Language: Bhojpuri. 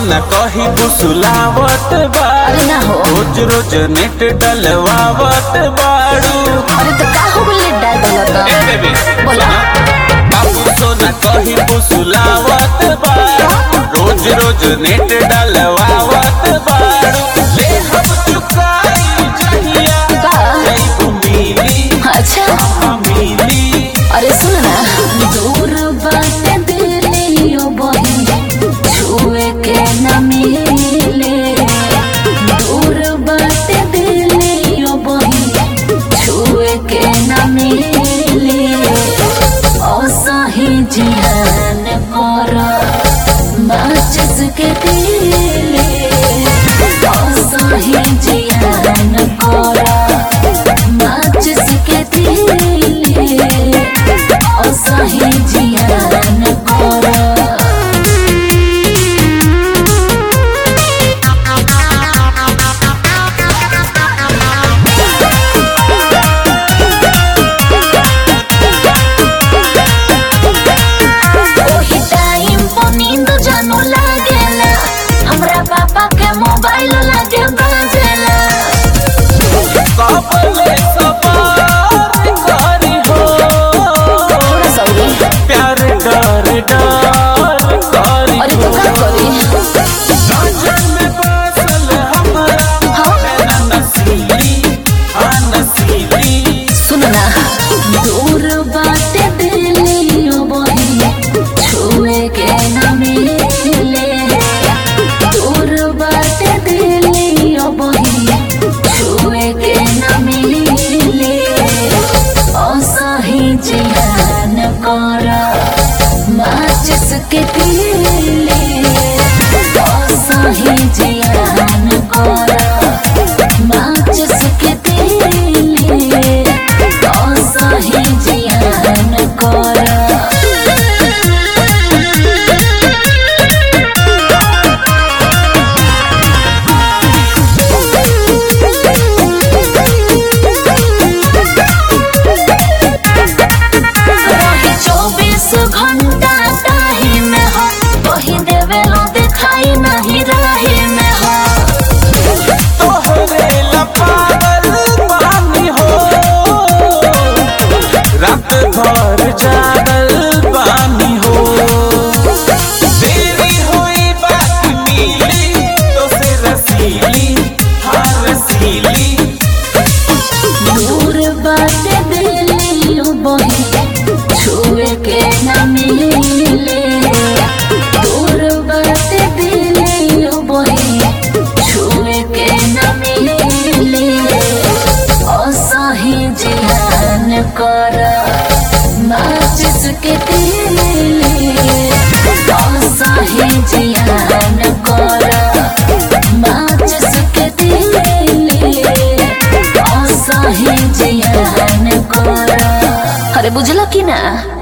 सोना कही बुसुलावत अरे ना हो। रोज रोज नेट डलवावत बाड़ू अरे तो का हो गइल डाल ए बेबी बोला। बाबू सोना कही बुसुलावत बाड़ू रोज रोज नेट डलवावत बाड़ू ले हम चुकाई जहिया का? जैबू मिली अच्छा मिली अरे सुन ना दूर बाटे दिलियो बहिन छुए के न मिले दूर बाटे दिलियो बहिन छुए के न मिले असही जिहान कर माचिस के दिले असही जिहान कर माचिस के दिले असही जियान कर ओही टाइम पर नींद जानू लागेला हमरा पापा के मोबाइल लागे बाजेला कपले सवार करी हो थोड़ा सौरी प्यार डर डर करी अरे तो का करी साजन में बसल हमरा हाँ? नैना नसीली हाँ नसीली सुन ना दूर बाटे दिलियो बहिन छुए के न मिले दूर बाटे दिलियो बहिन छुए के न मिले असही जिहान कर माचिस के दिले असही जिहान कर माचिस के दिले असही जिहान कर रही चौबीस घंटा ताही में हो वही देवेलो दिखाई नहीं रही में हो तोहरे लपागल पानी हो रात भर जागल पानी हो देरी हुई बात मिली तो से रसीली हाँ रसीली दूर बाटे दिलियो बही छुए के न मिले दूर बाटे दिलियो बही छुए के न मिले असही जिहान कर माचिस के दिले असही जिहान कर माचिस के दिले असही जिहान कर अरे बुझल की ना